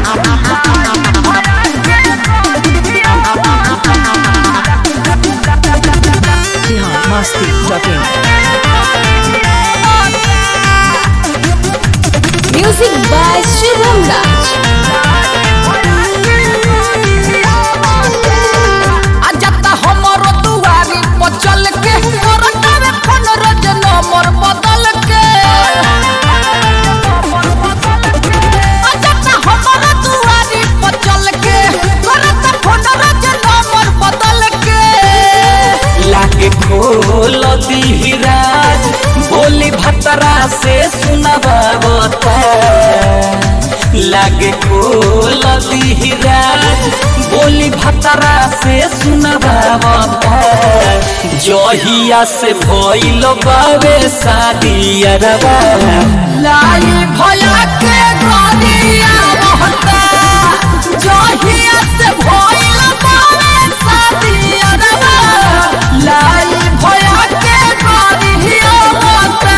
Bihar Masti dot in music by Shivam Raj अजता हमरो दुआरी पर चल के करतावे फोन रोज नंबर बदल के अजता हमरो दुआरी पर चल के करता फोन रोज नंबर बदल के लाके खोल दीहराज बोली भतरा से सुनबावता लागे खोल दीहराज बोली भतरा से सुनबावता जहिया से भइल बावे शादी अरबा लाई भया के गोरिया रहता जहिया से भइल बावे शादी अरबा लाई भया के गोरिया रहता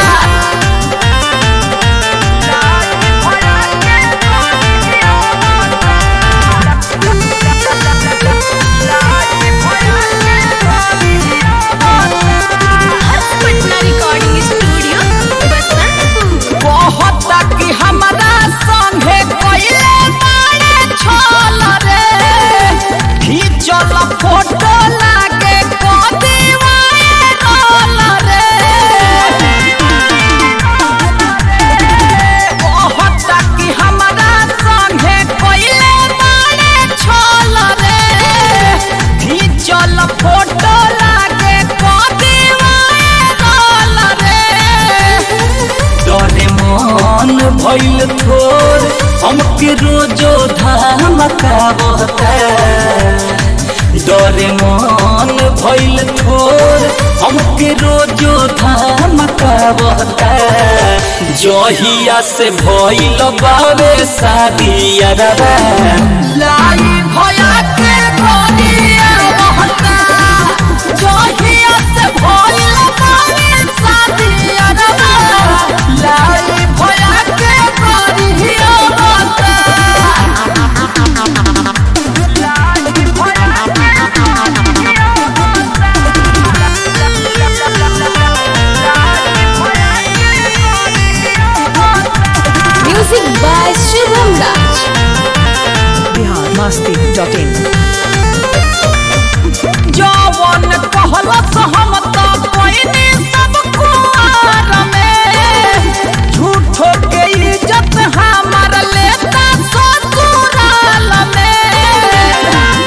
पटना रिकॉर्डिंग स्टूडियो बसंतपुर बहुत कि हमरा संगे कइले बारे छल रे खींचल फोटो लागे कदीवाए रोल रे बहुत कि हमरा संगे कइले बारे छल रे खींचल फोटो लागे कदीवाए रोल रे डरे मन भइल थोर हमके रोजो धमकावता डरे मन भइल थोर हमके रोजो धमकावता जहिया से भइल बावे शादी अरबा लाई भया के गोरिया रहता जहिया से भइल बावे शादी अरबा लाई भया के गोरिया रहता लाई भया के music by Shivam Raj Bihar Masti dot in जवन कहलस हम त कोइनी सब कुआर में झूठो के इज्जत हमार लेता ससुराल में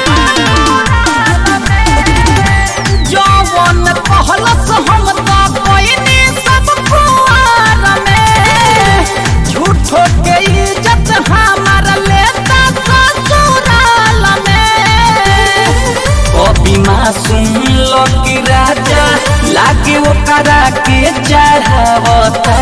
जवन कहलस हम त कोइनी सब कुआर में झूठो के इज्जत हमार लेता ससुराल में अभी मासूम लकी राजा लागे ओकरा के चढ़ावता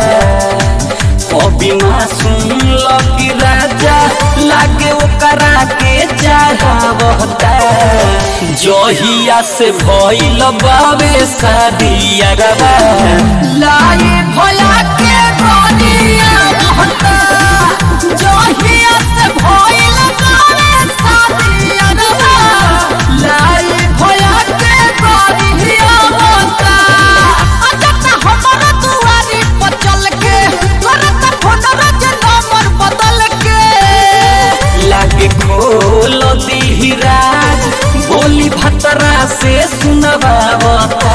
अभी मासूम लकी राजा लागे ओकरा के चढ़ावता जहिया से भइल बावे शादी अरबा लाई भया के गोरिया रहता जहिया से भइल बावे शादी अरबा लाई भया के गोरिया रहता अजता हमर दुआरी पर चल के करत फोन रोज नंबर बदल के लागे खोल दीहराज बोली भतरा से सुनबावता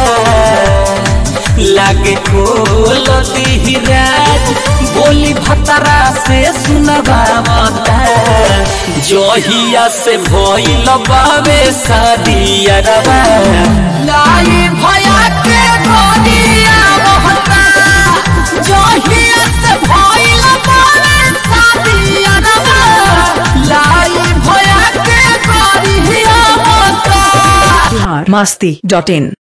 लागे खोल दीहराज बोली भतरा से सुनबावता जहिया से भइल बावे शादी अरबा लाई भया के गोरिया रहता जहिया से भइल बावे शादी अरबा लाई भया के गोरिया रहता बिहार मस्ती डॉट इन